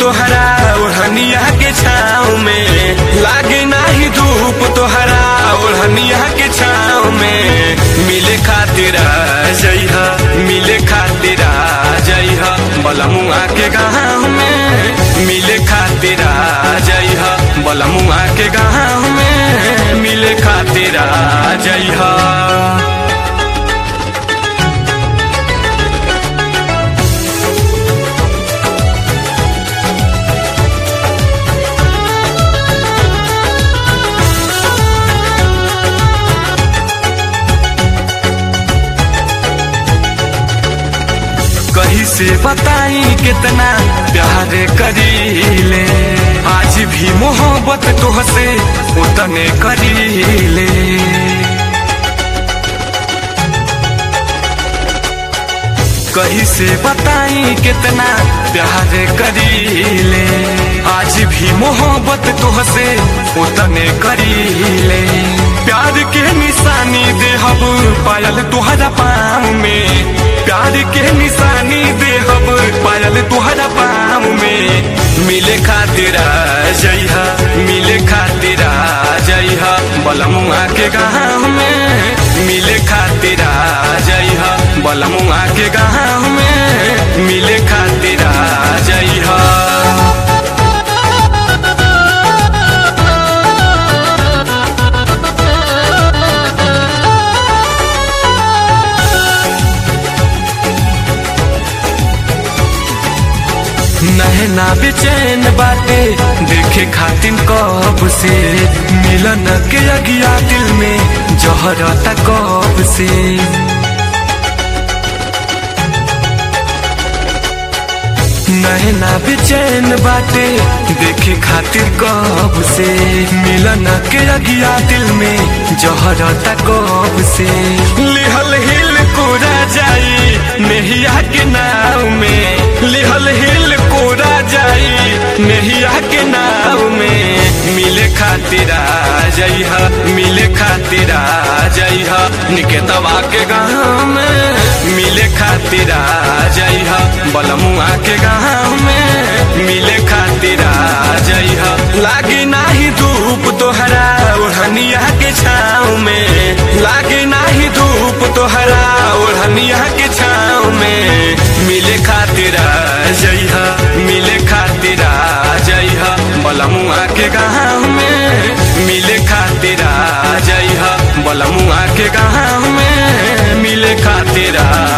तोहरा ओढ़निया के छाँव में लागे नाही धूप तोहरा ओढ़निया के छाँव में मिले खातिर आ जइहा मिले खातिर आ जइहा बलमुआ के गाँव में मिले खातिर आ जइहा बलमुआ के गाँव में मिले खातिर आ जइहा कहीं से बताई कितना प्यार करीले आज भी मोहब्बत तोहसे उतने करीले कहीं से बताई कितना प्यार करीले आज भी मोहब्बत तोहसे उतने करीले प्यार के निशानी देहब पायल तुहरा पाँव में प्यार के निशानी देहब पायल तुहरा पाँव में मिले खातिर आ जइहा मिले खातिर आ जइहा बलमुआ के गाँव में मिले खातिर आ जइहा बलमुआ के गाँव में मिले खातिर आ जइहा नहना बेचैन बाटे देखे खातिन कब से मिलन के अगिया दिल में जहरता कब से नहना बेचैन बाटे देखे खातिर कब से मिलन के अगिया दिल में जहरता कब से लिहल हिल कोरा जाई नेहिया के नाव में लिहल हिल कोरा जाई नेहिया के नाव में मिले खातिर आ जइहा मिले खातिर आ जइहा निकेतवा के गाँव में मिले खातिर आ जइहा बलमुआ के गाँव में मिले खातिर आ जइहा लागे नाही धूप तोहरा ओढ़निया के छाँव में लागे नाही धूप तोहरा ओढ़निया के छाँव में मिले खातिर आ जइहा मिले खातिर आ जइहा बलमुआ के गाँव में मिले खातिर आ जइहा बलमुआ के गाँव में मिले खातिर आ